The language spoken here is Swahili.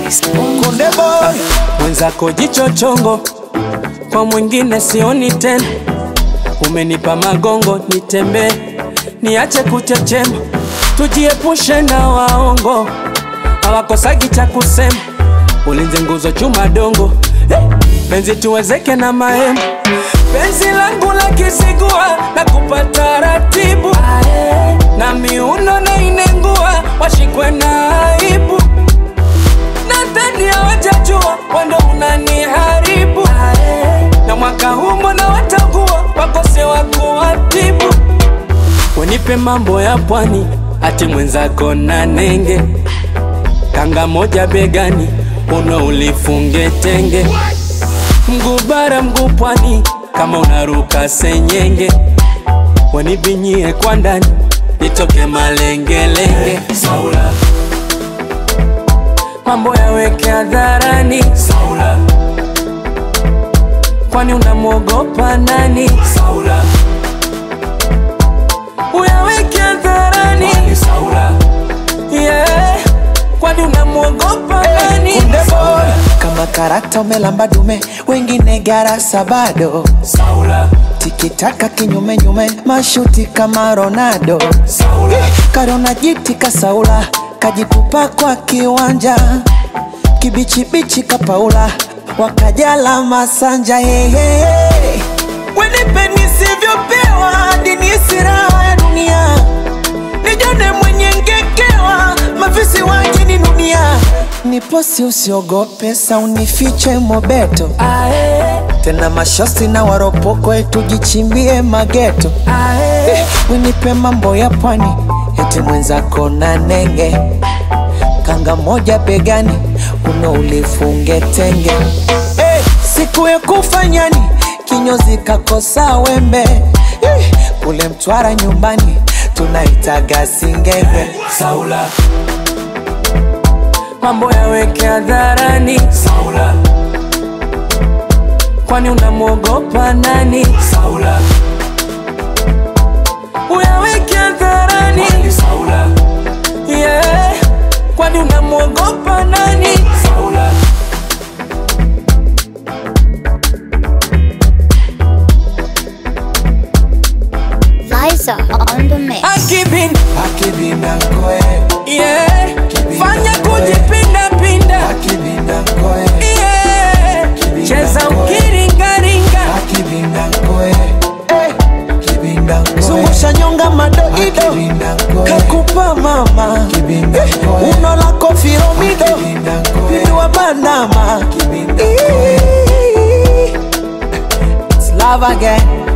Konde boy mwenzako jicho chongo, kwa mwingine sioni tena. Umenipa magongo nitembee, niache kuchechema, tujiepushe na waongo, hawakosagi cha kusema. Ulinze nguzo chuma dongo, eh, penzi tuwezeke na mahema. Penzi langu la kisigua na kupata ratibu, na miuno na inengua, washikwe na aibu nadhani hawajajua wando unaniharibu na mwaka huu mbona watakuwa wakose wa kuwatibu wenipe mambo ya pwani ati mwenzako na nenge kanga moja begani uno ulifunge tenge mguu bara mguu pwani kama unaruka senyenge wanibinyie kwa ndani nitoke malengelenge Saula mambo yaweke hadharani Saula, kwani unamwogopa nani Saula? Uyaweke hadharani Saula, yeah, kwani unamwogopa nani Konde boy kama karakta umelamba dume wengine garasa bado Saula, tikitaka kinyume nyume mashuti kama Ronaldo Saula, karona jiti kasaula kajitupa kwa kiwanja kibichibichi kapaula wakajala masanja hehe wenipe nisivyopewa hadi nihisi raha ya dunia nijone mwenye ngekewa mafisi waje ni dunia niposi usiogope saunifiche mobeto ae, tena mashosi na waropoko tujichimbie mageto ae, winipe mambo ya pwani eti mwenzako na nenge kanga moja begani uno ulifunge tenge hey, siku ya kufanyani kinyozi kakosa wembe hey, kule mtwara nyumbani tunaitaga singenge Saula, mambo yaweke hadharani Saula, kwani unamwogopa nani Saula, uyaweke hadharani Saula, yeah, kwani unamwogopa nani Saula. Liza on the mix. Akibin, akibinankoe yeah, fanya kujipinda pinda, akibinankoe yeah, cheza ukiringaringa, akibinankoe zungusha nyonga madoido kakupa mama Eh, uno lako firomido pindua bandama It's love again